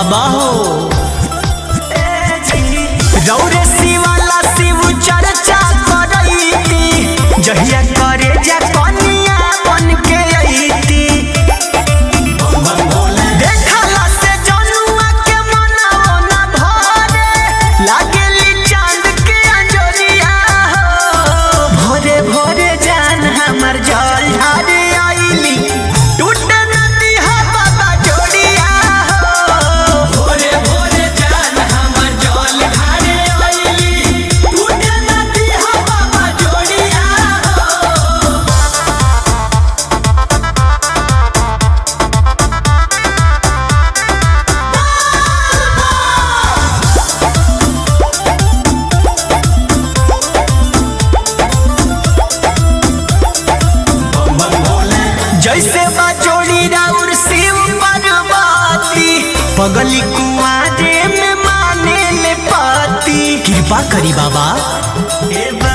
बाबा हो रौरे शिवाला शिव चर्चा करैती जहिया करे जा कनिया बन के अइती देखला से जनुआ के मनवा न भरे लागेली चांद के अंजोरिया हो भोरे भोरे जान हमर जल ढारे आइली टूटे नदी हा बाबा जोड़िया हो भोरे भोरे जान हमर जल ढारे आइली टूटे नदी हा बाबा जोड़िया हो जैसे बजोड़ी राउर शिव पार्वती पगली कुआरे में माने ले पाती कृपा करी बाबा ए